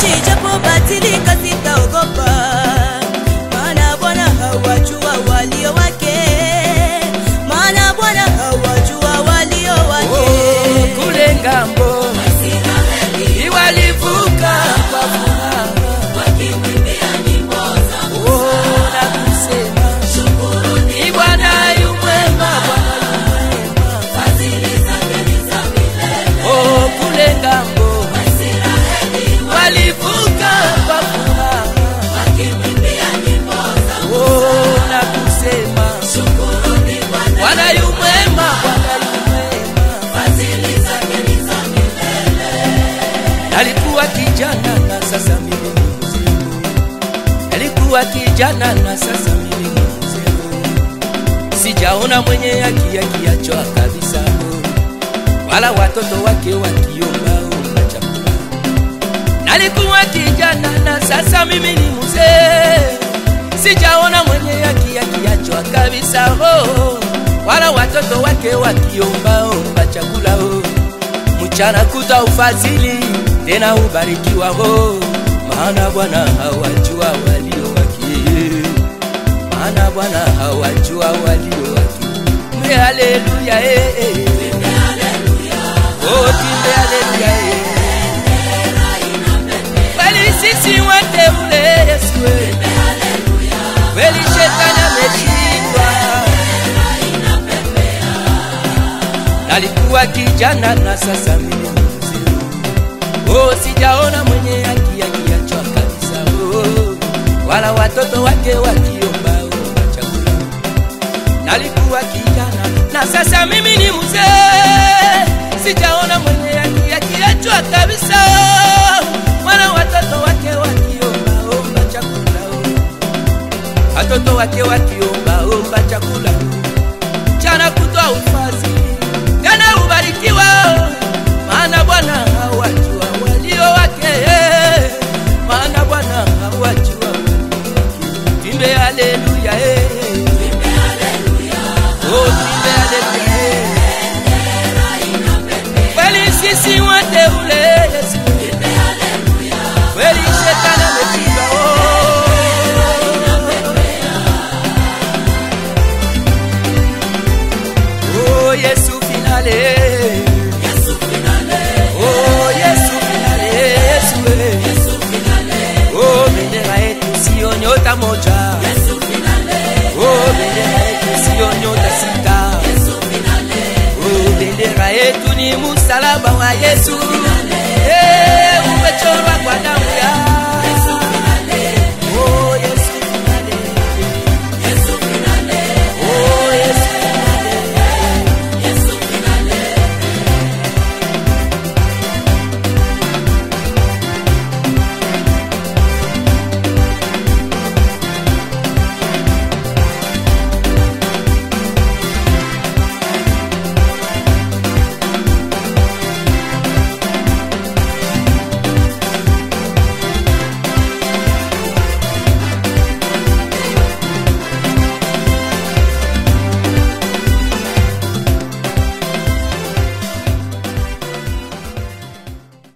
nchi japobadilika sitaogopa, maana Bwana hawajua walio wake, maana Bwana hawajua walio wake. Oh, kule ngambo iwalivuka kwa furaha Oh, na kusema ni Bwana yu mwema, Bwana yu mwema. Oh, kule ngambo walivuka kwa furaha Oh, na kusema Bwana yu mwema, Bwana yu mwema. Alikuwa kijana na sasa mimi ni mzee. Alikuwa kijana na sasa mimi ni mzee. Sijaona mwenye haki akiachwa kabisa, wala watoto wake wakiomba omba chakula. Nalikuwa kijana na sasa mimi ni mzee. Sijaona mwenye haki akiachwa kabisa, oh, wala watoto wake wakiomba omba chakula oh mchana kuta ufadhili tena ubarikiwa ho maana bwana hawajua walio wake maana bwana hawajua walio wake mbe haleluya eh, eh. Oh, timbe haleluya eh. kweli sisi wateule yesu eh. kweli shetani ameshindwa nalikuwa kijana na sasa mimi ni mzee. Oh, sijaona mwenye haki akiachwa kabisa oh, wala watoto wake wakiomba omba chakula. Nalikuwa kijana na sasa mimi ni mzee, sijaona mwenye haki akiachwa kabisa oh, wala watoto wake wakiomba omba chakula oh, watoto wake wakiomba omba chakula mchana kutwa ufadhili tena ubarikiwa, maana Bwana hawajua walio wake, maana Bwana hawajua walio wake. Timbe haleluya, eh. Oh, timbe haleluya, eh. Kweli sisi wateule Yesu, kweli shetani ameshindwa, oh. Oh, Yesu finale. Oh, Yesu finale, Yesu, eh. Oh, bendera yetu sio nyota moja. Oh, bendera yetu sio nyota sita. Oh, bendera yetu ni msalaba wa Yesu.